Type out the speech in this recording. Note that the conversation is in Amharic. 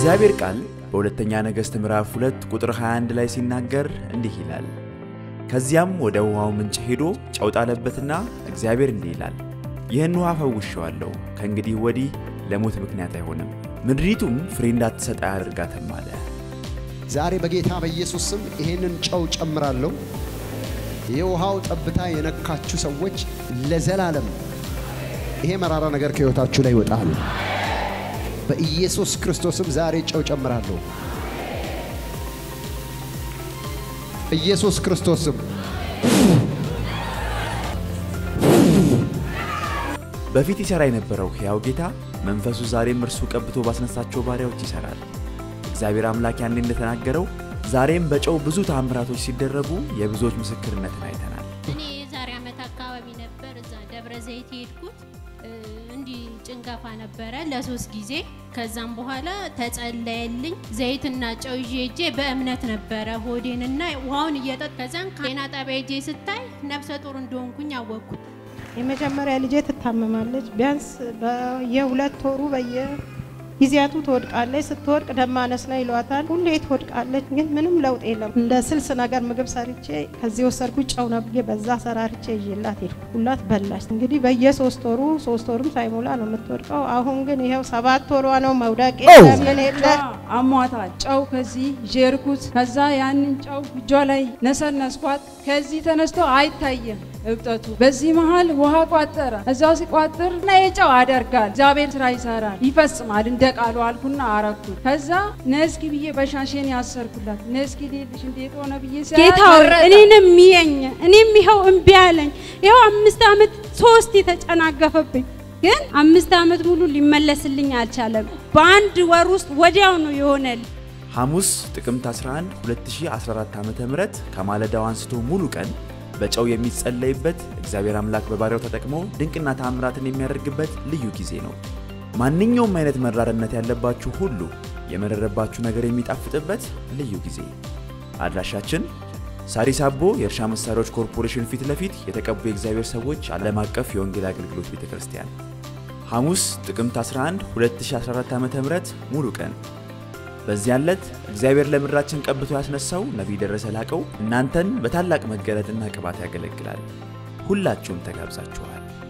የእግዚአብሔር ቃል በሁለተኛ ነገሥት ምዕራፍ 2 ቁጥር 21 ላይ ሲናገር እንዲህ ይላል፣ ከዚያም ወደ ውሃው ምንጭ ሄዶ ጨው ጣለበትና እግዚአብሔር እንዲህ ይላል፣ ይህን ውሃ ፈውሼዋለሁ፣ ከእንግዲህ ወዲህ ለሞት ምክንያት አይሆንም፣ ምድሪቱም ፍሬ እንዳትሰጥ አያደርጋትም አለ። ዛሬ በጌታ በኢየሱስ ስም ይሄንን ጨው ጨምራለሁ። የውሃው ጠብታ የነካችሁ ሰዎች ለዘላለም ይሄ መራራ ነገር ከሕይወታችሁ ላይ ይወጣል። በኢየሱስ ክርስቶስም ዛሬ ጨው ጨምራለሁ። ኢየሱስ ክርስቶስም በፊት ይሠራ የነበረው ሕያው ጌታ መንፈሱ ዛሬም እርሱ ቀብቶ ባስነሳቸው ባሪያዎች ይሠራል። እግዚአብሔር አምላክ ያኔ እንደተናገረው ዛሬም በጨው ብዙ ተአምራቶች ሲደረጉ የብዙዎች ምስክርነትን አይተናል። እኔ የዛሬ ዓመት አካባቢ ነበር እዛ ደብረ ዘይት የሄድኩት። እ፣ እንዲህ ጭንገፋ ነበረ ለሶስት ጊዜ። ከዛም በኋላ ተጸለየልኝ። ዘይትና ጨው ይዤ ሄጄ በእምነት ነበረ ሆዴንና ውሃውን እየጠጥ ከዛን ጤና ጣቢያ ሄጄ ስታይ ነፍሰ ጡር እንደሆንኩኝ አወቅኩ። የመጀመሪያ ልጄ ትታመማለች። ቢያንስ በየሁለት ወሩ በየጊዜያቱ ትወድቃለች። ስትወድቅ ደም ማነስ ነው ይሏታል። ሁሌ ትወድቃለች፣ ግን ምንም ለውጥ የለም። እንደ ስልስ ነገር ምግብ ሰርቼ ከዚህ ወሰድኩ ጨው ነው ብዬ በዛ ሰራርቼ ይዤላት ሄድኩ። ሁላት በላች። እንግዲህ በየሶስት ወሩ ሶስት ወሩም ሳይሞላ ነው የምትወድቀው። አሁን ግን ይኸው ሰባት ወሯ ነው። መውደቅ የለ ምን የለ አሟታል። ጨው ከዚህ ዤርኩት። ከዛ ያንን ጨው እጇ ላይ ነሰነስኳት። ከዚህ ተነስቶ አይታይም እብጠቱ። በዚህ መሃል ውሃ ቋጠረ። እዛው ሲቋጥር እና የጨው አደርጋል እግዚአብሔር ስራ ይሰራል ይፈጽማል እንደ ቃሉ አልኩና አረኩት። ከዛ ነስኪ ብዬ በሻሼን ያሰርኩላት ነስኪ ሌልሽ እንዴት ሆነ ብዬ ሲያያት ጌታ ሆይ መረጠ። እኔንም ሚየኝ እኔም ይኸው እምቢ አለኝ። ይኸው አምስት ዓመት ሶስት የተጨናገፈብኝ ግን አምስት ዓመት ሙሉ ሊመለስልኝ አልቻለም። በአንድ ወር ውስጥ ወዲያው ነው የሆነልኝ። ሐሙስ ጥቅምት 11 2014 ዓ.ም ከማለዳው አንስቶ ሙሉ ቀን በጨው የሚጸለይበት እግዚአብሔር አምላክ በባሪያው ተጠቅሞ ድንቅና ተአምራትን የሚያደርግበት ልዩ ጊዜ ነው። ማንኛውም አይነት መራርነት ያለባችሁ ሁሉ የመረረባችሁ ነገር የሚጣፍጥበት ልዩ ጊዜ። አድራሻችን ሳሪስ አቦ የእርሻ መሳሪያዎች ኮርፖሬሽን ፊት ለፊት የተቀቡ የእግዚአብሔር ሰዎች ዓለም አቀፍ የወንጌል አገልግሎት ቤተ ክርስቲያን ሐሙስ ጥቅምት 11 2014 ዓ.ም ሙሉ ቀን በዚያን ዕለት እግዚአብሔር ለምድራችን ቀብቶ ያስነሳው ነቢይ ደረሰ ላቀው እናንተን በታላቅ መገለጥና ቅባት ያገለግላል። ሁላችሁም ተጋብዛችኋል።